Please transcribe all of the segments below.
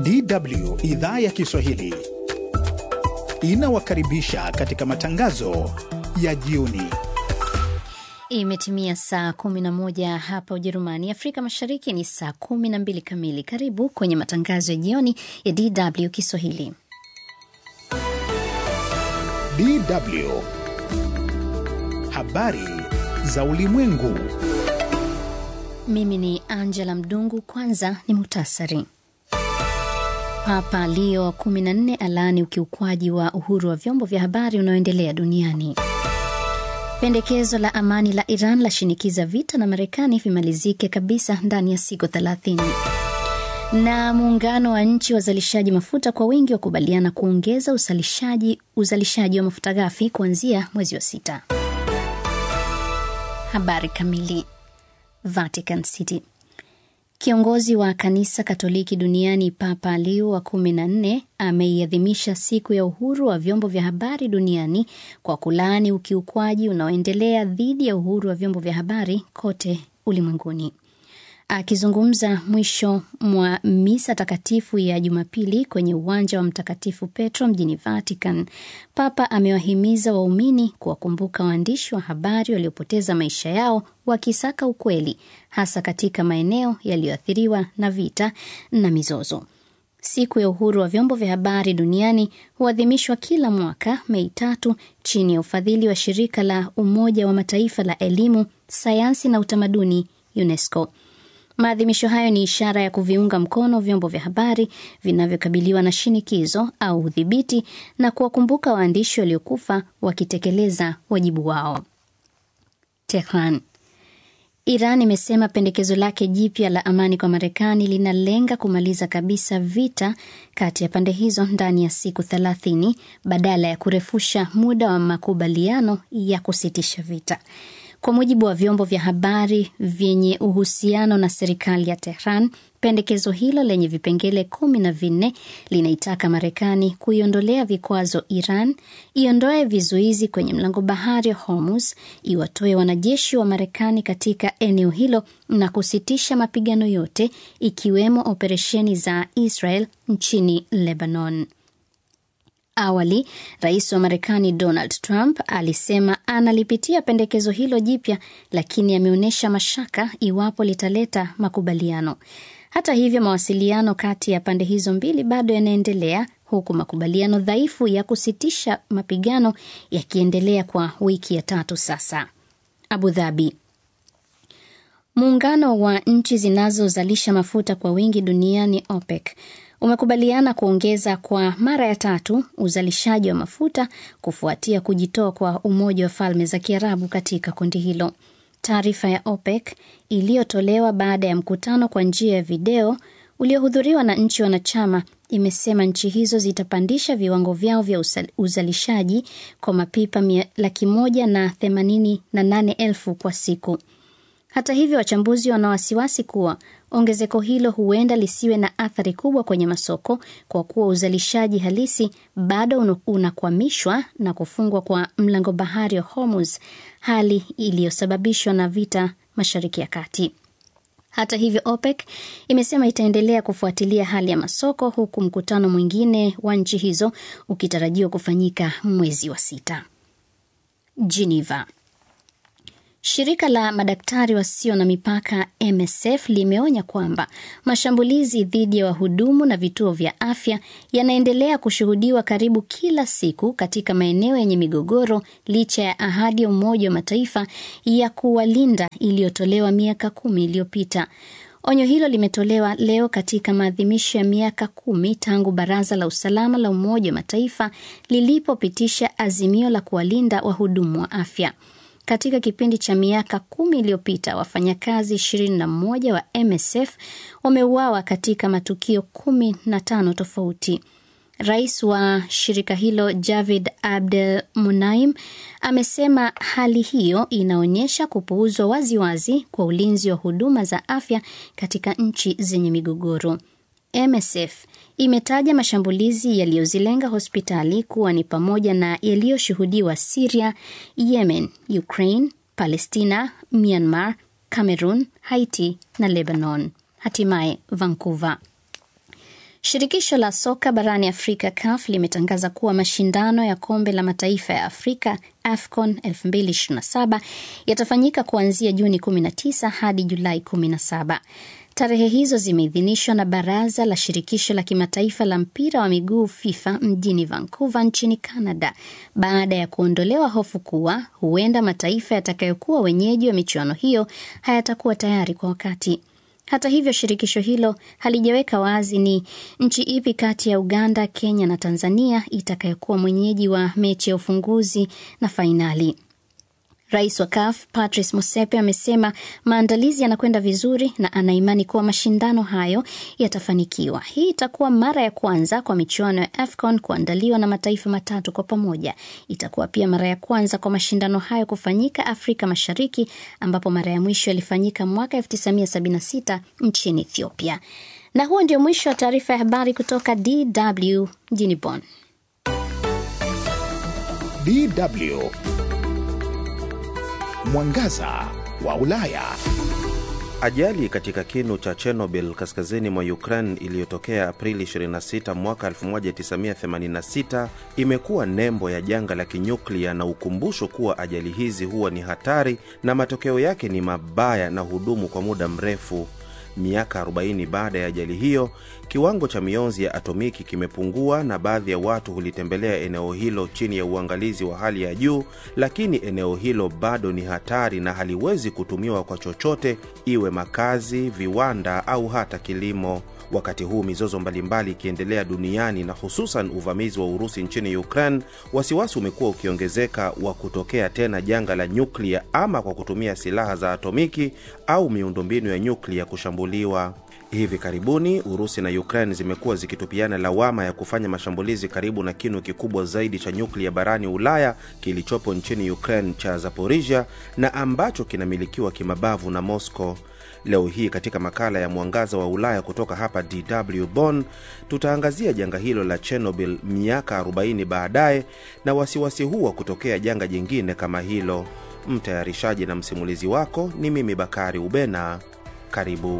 DW idhaa ya Kiswahili inawakaribisha katika matangazo ya jioni. Imetimia saa 11 hapa Ujerumani, Afrika Mashariki ni saa 12 kamili. Karibu kwenye matangazo ya jioni ya DW Kiswahili. DW habari za ulimwengu. Mimi ni Angela Mdungu. Kwanza ni muhtasari. Papa Leo wa 14 alaani ukiukwaji wa uhuru wa vyombo vya habari unaoendelea duniani. Pendekezo la amani la Iran lashinikiza vita na Marekani vimalizike kabisa ndani ya siku 30. Na muungano wa nchi wazalishaji mafuta kwa wingi wakubaliana kuongeza uzalishaji uzalishaji wa mafuta ghafi kuanzia mwezi wa sita. Habari kamili. Vatican City. Kiongozi wa kanisa Katoliki duniani Papa Leo wa kumi na nne ameiadhimisha siku ya uhuru wa vyombo vya habari duniani kwa kulaani ukiukwaji unaoendelea dhidi ya uhuru wa vyombo vya habari kote ulimwenguni. Akizungumza mwisho mwa misa takatifu ya Jumapili kwenye uwanja wa Mtakatifu Petro mjini Vatican, Papa amewahimiza waumini kuwakumbuka waandishi wa habari waliopoteza maisha yao wakisaka ukweli, hasa katika maeneo yaliyoathiriwa na vita na mizozo. Siku ya uhuru wa vyombo vya habari duniani huadhimishwa kila mwaka Mei tatu chini ya ufadhili wa shirika la Umoja wa Mataifa la elimu, sayansi na utamaduni, UNESCO. Maadhimisho hayo ni ishara ya kuviunga mkono vyombo vya habari vinavyokabiliwa na shinikizo au udhibiti na kuwakumbuka waandishi waliokufa wakitekeleza wajibu wao. Tehran. Iran imesema pendekezo lake jipya la amani kwa Marekani linalenga kumaliza kabisa vita kati ya pande hizo ndani ya siku thelathini badala ya kurefusha muda wa makubaliano ya kusitisha vita. Kwa mujibu wa vyombo vya habari vyenye uhusiano na serikali ya Tehran, pendekezo hilo lenye vipengele kumi na vinne linaitaka Marekani kuiondolea vikwazo Iran, iondoe vizuizi kwenye mlango bahari wa Hormuz, iwatoe wanajeshi wa Marekani katika eneo hilo na kusitisha mapigano yote ikiwemo operesheni za Israel nchini Lebanon. Awali rais wa Marekani Donald Trump alisema analipitia pendekezo hilo jipya, lakini ameonyesha mashaka iwapo litaleta makubaliano. Hata hivyo, mawasiliano kati ya pande hizo mbili bado yanaendelea, huku makubaliano dhaifu ya kusitisha mapigano yakiendelea kwa wiki ya tatu sasa. Abu Dhabi. Muungano wa nchi zinazozalisha mafuta kwa wingi duniani OPEC umekubaliana kuongeza kwa mara ya tatu uzalishaji wa mafuta kufuatia kujitoa kwa Umoja wa Falme za Kiarabu katika kundi hilo. Taarifa ya OPEC iliyotolewa baada ya mkutano kwa njia ya video uliohudhuriwa na nchi wanachama imesema nchi hizo zitapandisha viwango vyao vya uzalishaji kwa mapipa laki moja na themanini na nane elfu kwa siku. Hata hivyo, wachambuzi wana wasiwasi kuwa ongezeko hilo huenda lisiwe na athari kubwa kwenye masoko kwa kuwa uzalishaji halisi bado unakwamishwa na kufungwa kwa mlango bahari wa Hormuz, hali iliyosababishwa na vita Mashariki ya Kati. Hata hivyo, OPEC imesema itaendelea kufuatilia hali ya masoko huku mkutano mwingine wa nchi hizo ukitarajiwa kufanyika mwezi wa sita. Geneva. Shirika la madaktari wasio na mipaka MSF limeonya kwamba mashambulizi dhidi ya wahudumu na vituo vya afya yanaendelea kushuhudiwa karibu kila siku katika maeneo yenye migogoro licha ya ahadi ya Umoja wa Mataifa ya kuwalinda iliyotolewa miaka kumi iliyopita. Onyo hilo limetolewa leo katika maadhimisho ya miaka kumi tangu Baraza la Usalama la Umoja wa Mataifa lilipopitisha azimio la kuwalinda wahudumu wa afya. Katika kipindi cha miaka kumi iliyopita wafanyakazi 21 wa MSF wameuawa katika matukio kumi na tano tofauti. Rais wa shirika hilo Javid Abdel Munaim amesema hali hiyo inaonyesha kupuuzwa waziwazi kwa ulinzi wa huduma za afya katika nchi zenye migogoro. MSF imetaja mashambulizi yaliyozilenga hospitali kuwa ni pamoja na yaliyoshuhudiwa Syria, Yemen, Ukraine, Palestina, Myanmar, Cameroon, Haiti na Lebanon. Hatimaye Vancouver. Shirikisho la soka barani Afrika CAF limetangaza kuwa mashindano ya kombe la mataifa ya Afrika AFCON 2027 yatafanyika kuanzia Juni 19 hadi Julai 17. Tarehe hizo zimeidhinishwa na Baraza la Shirikisho la Kimataifa la Mpira wa Miguu FIFA mjini Vancouver nchini Canada baada ya kuondolewa hofu kuwa huenda mataifa yatakayokuwa wenyeji wa michuano hiyo hayatakuwa tayari kwa wakati. Hata hivyo, shirikisho hilo halijaweka wazi ni nchi ipi kati ya Uganda, Kenya na Tanzania itakayokuwa mwenyeji wa mechi ya ufunguzi na fainali. Rais wa CAF Patrice Motsepe amesema maandalizi yanakwenda vizuri na anaimani kuwa mashindano hayo yatafanikiwa. Hii itakuwa mara ya kwanza kwa michuano ya AFCON kuandaliwa na mataifa matatu kwa pamoja. Itakuwa pia mara ya kwanza kwa mashindano hayo kufanyika Afrika Mashariki, ambapo mara ya mwisho yalifanyika mwaka 1976 nchini Ethiopia. Na huo ndio mwisho wa taarifa ya habari kutoka DW mjini Bonn. DW Mwangaza wa Ulaya. Ajali katika kinu cha Chernobyl kaskazini mwa Ukraine iliyotokea Aprili 26 mwaka 1986 imekuwa nembo ya janga la kinyuklia na ukumbusho kuwa ajali hizi huwa ni hatari na matokeo yake ni mabaya na hudumu kwa muda mrefu. Miaka 40 baada ya ajali hiyo, kiwango cha mionzi ya atomiki kimepungua na baadhi ya watu hulitembelea eneo hilo chini ya uangalizi wa hali ya juu, lakini eneo hilo bado ni hatari na haliwezi kutumiwa kwa chochote, iwe makazi, viwanda au hata kilimo. Wakati huu mizozo mbalimbali ikiendelea duniani na hususan uvamizi wa Urusi nchini Ukraine, wasiwasi umekuwa ukiongezeka wa kutokea tena janga la nyuklia ama kwa kutumia silaha za atomiki au miundombinu ya nyuklia kushambuliwa. Hivi karibuni Urusi na Ukraine zimekuwa zikitupiana lawama ya kufanya mashambulizi karibu na kinu kikubwa zaidi cha nyuklia barani Ulaya kilichopo nchini Ukraine cha Zaporizhia na ambacho kinamilikiwa kimabavu na Moscow. Leo hii katika makala ya Mwangaza wa Ulaya kutoka hapa DW Bonn, tutaangazia janga hilo la Chernobyl miaka 40 baadaye na wasiwasi huu wa kutokea janga jingine kama hilo. Mtayarishaji na msimulizi wako ni mimi Bakari Ubena. Karibu.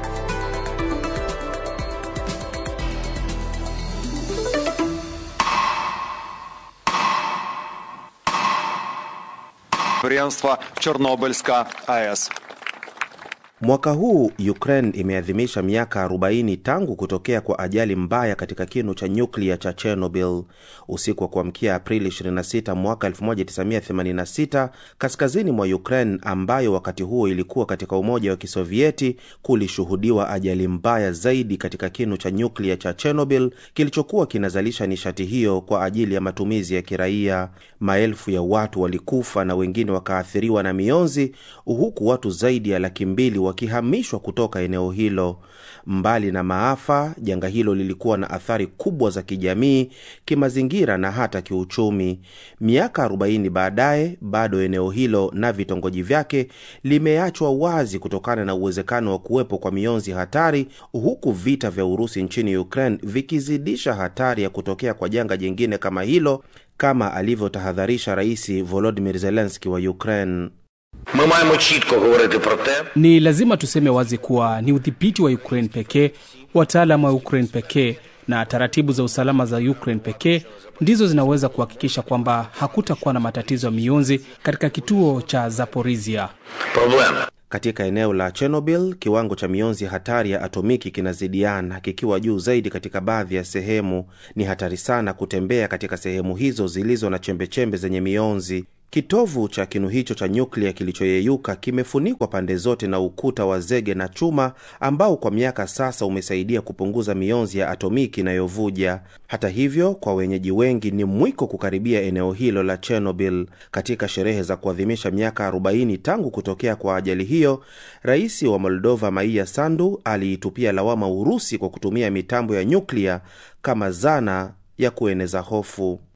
Chernobylska AES. Mwaka huu Ukraine imeadhimisha miaka 40 tangu kutokea kwa ajali mbaya katika kinu cha nyuklia cha Chernobyl. Usiku wa kuamkia Aprili 26 mwaka 1986, kaskazini mwa Ukraine, ambayo wakati huo ilikuwa katika Umoja wa Kisovieti, kulishuhudiwa ajali mbaya zaidi katika kinu cha nyuklia cha Chernobyl kilichokuwa kinazalisha nishati hiyo kwa ajili ya matumizi ya kiraia. Maelfu ya watu walikufa na wengine wakaathiriwa na mionzi, huku watu zaidi ya laki mbili wakihamishwa kutoka eneo hilo. Mbali na maafa, janga hilo lilikuwa na athari kubwa za kijamii, kimazingira na hata kiuchumi. Miaka 40 baadaye, bado eneo hilo na vitongoji vyake limeachwa wazi kutokana na uwezekano wa kuwepo kwa mionzi hatari, huku vita vya Urusi nchini Ukraine vikizidisha hatari ya kutokea kwa janga jingine kama hilo, kama alivyotahadharisha Rais Volodymyr Zelensky wa Ukraine. Ми маємо чітко говорити про те, Ni lazima tuseme wazi kuwa ni udhibiti wa Ukraine pekee, wataalamu wa Ukraine pekee na taratibu za usalama za Ukraine pekee ndizo zinaweza kuhakikisha kwamba hakutakuwa na matatizo ya mionzi katika kituo cha Zaporizhia. проблема. Katika eneo la Chernobyl, kiwango cha mionzi hatari ya atomiki kinazidiana, kikiwa juu zaidi katika baadhi ya sehemu. Ni hatari sana kutembea katika sehemu hizo zilizo na chembechembe zenye mionzi. Kitovu cha kinu hicho cha nyuklia kilichoyeyuka kimefunikwa pande zote na ukuta wa zege na chuma ambao kwa miaka sasa umesaidia kupunguza mionzi ya atomiki inayovuja. Hata hivyo, kwa wenyeji wengi ni mwiko kukaribia eneo hilo la Chernobyl. Katika sherehe za kuadhimisha miaka 40 tangu kutokea kwa ajali hiyo, rais wa Moldova Maia Sandu aliitupia lawama Urusi kwa kutumia mitambo ya nyuklia kama zana ya kueneza hofu.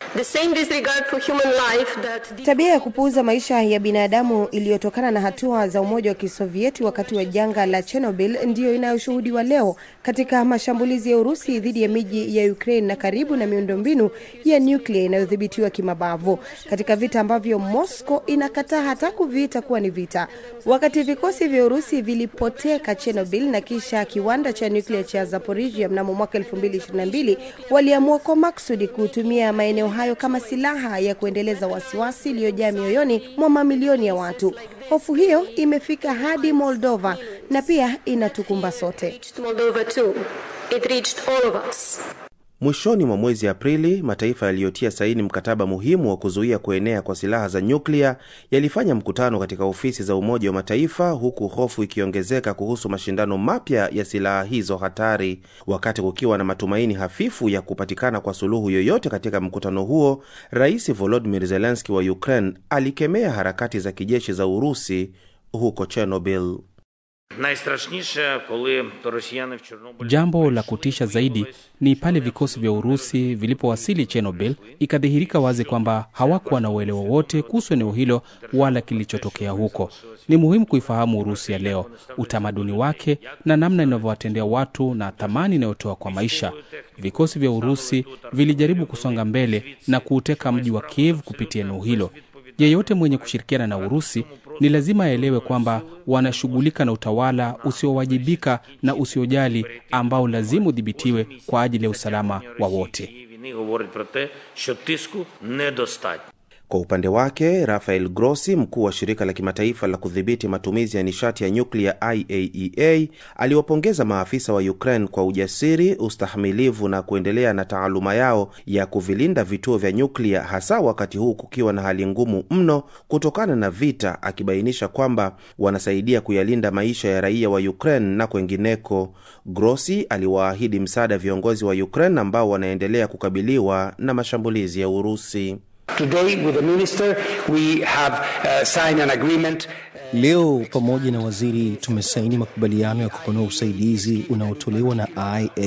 The same disregard for human life that the Tabia ya kupuuza maisha ya binadamu iliyotokana na hatua za Umoja wa Kisovieti wakati wa janga la Chernobyl ndiyo inayoshuhudiwa leo katika mashambulizi ya Urusi dhidi ya miji ya Ukraine na karibu na miundombinu ya nyuklia inayodhibitiwa kimabavu, katika vita ambavyo Moscow inakataa hata kuviita kuwa ni vita. Wakati vikosi vya Urusi vilipoteka Chernobyl na kisha kiwanda cha nyuklia cha Zaporizhia mnamo mwaka 2022 waliamua kwa maksudi kutumia maeneo hayo kama silaha ya kuendeleza wasiwasi iliyojaa mioyoni mwa mamilioni ya watu. Hofu hiyo imefika hadi Moldova na pia inatukumba sote. reached Moldova too. It reached all of us. Mwishoni mwa mwezi Aprili, mataifa yaliyotia saini mkataba muhimu wa kuzuia kuenea kwa silaha za nyuklia yalifanya mkutano katika ofisi za Umoja wa Mataifa, huku hofu ikiongezeka kuhusu mashindano mapya ya silaha hizo hatari. Wakati kukiwa na matumaini hafifu ya kupatikana kwa suluhu yoyote katika mkutano huo, Rais Volodymyr Zelensky wa Ukraine alikemea harakati za kijeshi za Urusi huko Chernobyl. Найстрашніше, коли росіяни в Чорнобилі Jambo la kutisha zaidi ni pale vikosi vya Urusi vilipowasili Chernobyl, ikadhihirika wazi kwamba hawakuwa na uelewa wote kuhusu eneo hilo wala kilichotokea huko. Ni muhimu kuifahamu Urusi ya leo, utamaduni wake na namna inavyowatendea watu na thamani inayotoa kwa maisha. Vikosi vya Urusi vilijaribu kusonga mbele na kuuteka mji wa Kiev kupitia eneo hilo. Yeyote mwenye kushirikiana na Urusi ni lazima aelewe kwamba wanashughulika na utawala usiowajibika na usiojali ambao lazima udhibitiwe kwa ajili ya usalama wa wote. цієї війни говорить про те, що тиску недостатньо. Kwa upande wake Rafael Grossi, mkuu wa shirika la kimataifa la kudhibiti matumizi ya nishati ya nyuklia IAEA, aliwapongeza maafisa wa Ukraine kwa ujasiri, ustahimilivu na kuendelea na taaluma yao ya kuvilinda vituo vya nyuklia, hasa wakati huu kukiwa na hali ngumu mno kutokana na vita, akibainisha kwamba wanasaidia kuyalinda maisha ya raia wa Ukraine na kwengineko. Grossi aliwaahidi msaada viongozi wa Ukraine ambao wanaendelea kukabiliwa na mashambulizi ya Urusi. Today, with the minister, we have uh, signed an agreement. Leo pamoja na waziri tumesaini makubaliano ya kupanua usaidizi unaotolewa na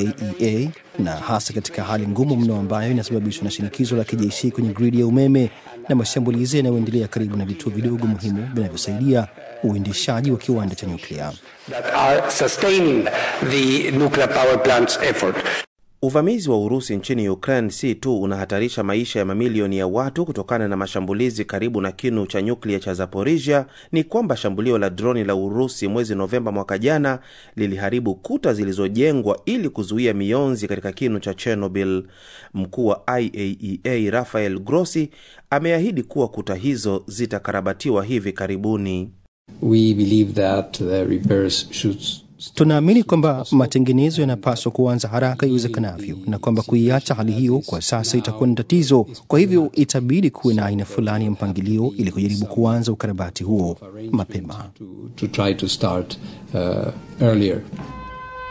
IAEA na hasa katika hali ngumu mno ambayo inasababishwa na shinikizo la kijeshi kwenye gridi ya umeme na mashambulizi yanayoendelea karibu na vituo vidogo muhimu vinavyosaidia uendeshaji wa kiwanda cha nyuklia. that are sustaining the nuclear power plant's effort. Uvamizi wa Urusi nchini Ukraine si tu unahatarisha maisha ya mamilioni ya watu kutokana na mashambulizi karibu na kinu cha nyuklia cha Zaporizhia, ni kwamba shambulio la droni la Urusi mwezi Novemba mwaka jana liliharibu kuta zilizojengwa ili kuzuia mionzi katika kinu cha Chernobyl. Mkuu wa IAEA Rafael Grossi ameahidi kuwa kuta hizo zitakarabatiwa hivi karibuni. We believe that the repairs should Tunaamini kwamba matengenezo yanapaswa kuanza haraka iwezekanavyo na kwamba kuiacha hali hiyo kwa sasa itakuwa ni tatizo. Kwa hivyo itabidi kuwe na aina fulani ya mpangilio ili kujaribu kuanza ukarabati huo mapema. to, to try to start uh, earlier.